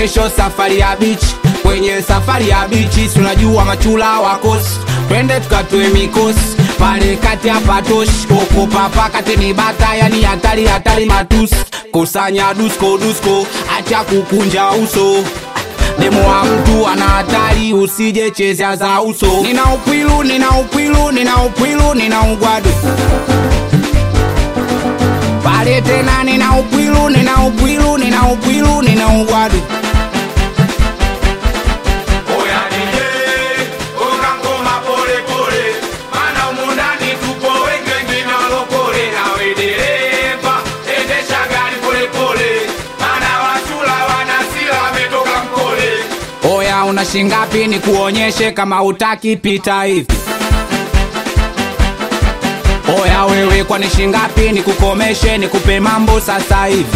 kesho safari ya bichi kwenye safari ya bichi tunajua machula wakosi twende tukatoe mikosi pale kati ya patoshi koko papa kati ni bata yani hatari hatari matusi kusanya dusko dusko acha kukunja uso demo wa mtu ana hatari usije chezea za uso nina upwilu nina upwilu nina upwilu nina ugwadu pale tena nina upwilu nina upwilu nina upwilu nina ugwadu Oya DJ, unga ngoma pole pole, maana humu ndani tupo wengi wengine walokole. Nawe dereva, endesha gari pole pole, maana wachula wana hasira wametoka mkole. oya una shingapi ni kuonyeshe kama utaki pita hivi oya wewe kwani shingapi ni kukomeshe nikupe mambo sasa hivi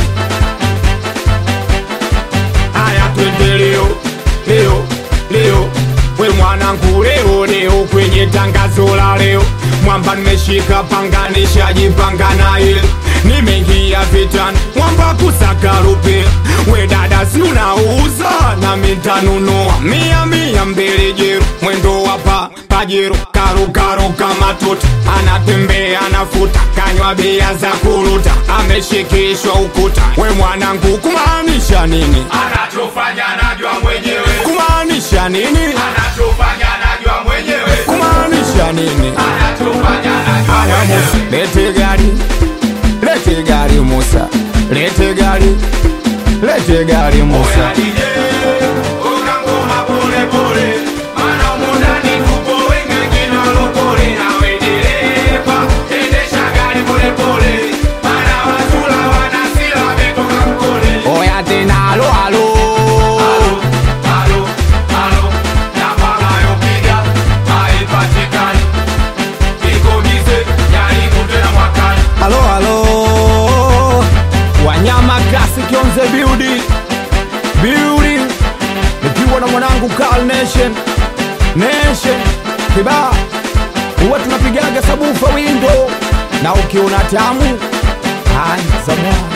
Haya twende leo, leo, leo, we mwanangu leo, leo kwenye tangazo la leo, mwamba nimeshika panga nishajipanga na ile nimeingia vitani, mwamba kusaka rupe, we dada si unauza na mitanunua mia mia mbele jero, mwendo wapa pajero karukaro kama tuta, anatembea anafuta, kanywa bia za kuruta, ameshikishwa ukuta, we mwanangu kumaanisha nini? Anachofanya najua mwenyewe. Kumaanisha nini? Anachofanya najua mwenyewe. Kumaanisha nini? Anachofanya najua mwenyewe. Lete gari, lete gari Musa, lete gari, lete gari Musa. oya tena alo alo alo alo Wanyama Classic on the building building, nikiwa na mwanangu Carl Nation Nation kibaa, huwa tunapigaga sabufa windo, na ukiona tamu anza mwana